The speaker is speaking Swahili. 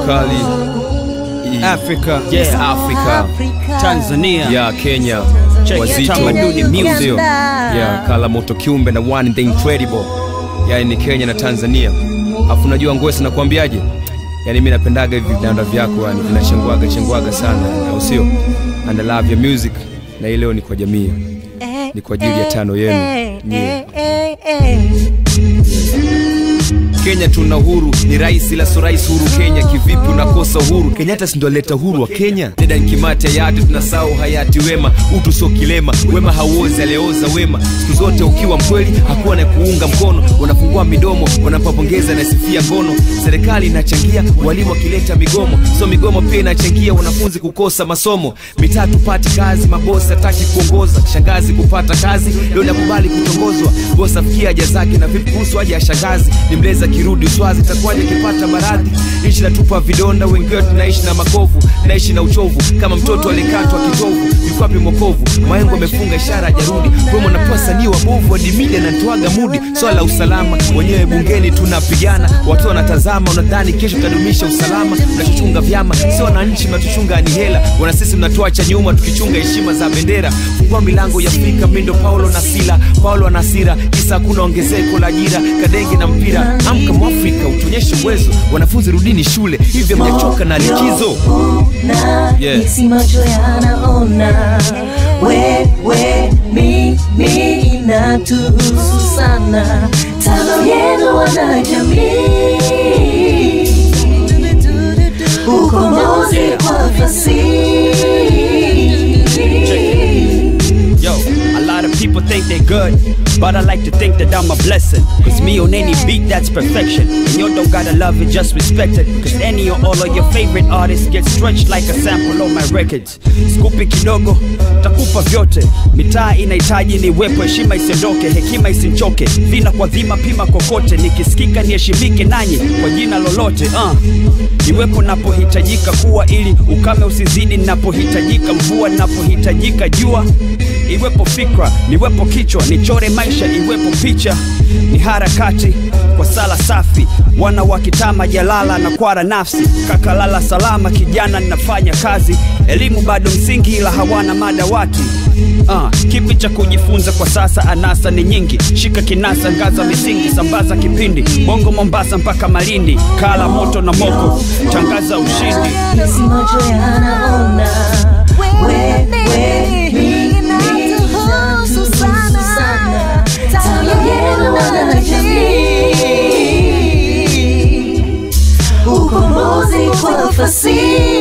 kali I- Africa, East Africa Tanzania, ya Kenya Check wazito tamaduni music. Sio? ya kala moto kiumbe na one the incredible yani ni Kenya na Tanzania afu najua Ngwesi nakwambiaje yani mi napendaga hivi vidanda vyako yani vinachengwaga chengwaga sana au sio and I love your music na hii leo ni kwa jamii ni kwa ajili ya tano yenu nyie. Kenya tuna huru, ni rais ila sio rais huru Kenya. Kivipi unakosa uhuru? Kenyatta si ndo aleta uhuru wa Kenya? Deda nkimati hayati, tunasahau hayati Wema. Utu sio kilema, wema hauozi, alioza wema. Siku zote ukiwa mkweli, hakuwa na kuunga mkono. Wanafungua midomo, wanapopongeza na sifia ngono. Serikali inachangia, walimu wakileta migomo, so migomo pia inachangia wanafunzi kukosa masomo. Mitaa tupati kazi, mabosi hataki kuongoza, shangazi kupata kazi, leo nakubali kutongozwa. Bosi afikia haja zake na vipi kuhusu haja ya shangazi? Ni mleza kirudi uswazi, itakuwaje akipata maradhi? Nchi natupa vidonda, wengi wetu tunaishi na makovu, naishi na uchovu kama mtoto alikatwa kitovu. Yuko wapi mokovu? Maengo amefunga ishara hajarudi. Promo napewa sanii wabovu, hadi media nantoaga mudi. Swala la usalama, wenyewe bungeni tunapigana, watu wanatazama, unadhani kesho tutadumisha usalama. Mnachochunga vyama, sio wananchi, mnatuchunga ni hela. Wana sisi mnatuacha nyuma, tukichunga heshima za bendera. Fungua milango ya Afrika, mindo Paulo na Sila, Paulo ana hasira, kisa hakuna ongezeko la ajira, kadenge na mpira. Amka Mwafrika, utuonyeshe uwezo. Wanafunzi rudini shule, hivyo mjachoka na likizo. Yeah. isi macho yanaona wewe mimi inatuhusu sana tano yenu wanajamii ukombozi kwa fasihi Yo, a lot of people think they're good, but I like to think that I'm a blessing. Cause me on any beat, that's perfection. And you don't gotta love it, just respect it. Cause any or all of your favorite artists get stretched like a sample on my records. Skupi kidogo, takupa vyote. Mitaa inahitaji niwepo, heshima isiondoke, hekima isinchoke. Vina kwa dhima, pima kokote. Nikisikika niheshimike nanyi kwa jina lolote. Uh. Niwepo napohitajika kuwa, ili ukame usizidi napohitajika mvua, napohitajika jua iwepo fikra, niwepo kichwa, nichore maisha, iwepo picha, ni harakati kwa sala safi, wana wa kitama jalala na kwara nafsi, kakalala salama, kijana ninafanya kazi, elimu bado msingi, ila hawana madawati Uh, kipi cha kujifunza kwa sasa? Anasa ni nyingi, shika kinasa, ngaza misingi, sambaza kipindi, bongo Mombasa mpaka Malindi, kala moto na moko, tangaza ushindi. isi macho yanaona wewe mimi inatuhusu sana tano yenu wanajamii ukombozi kwa fasihi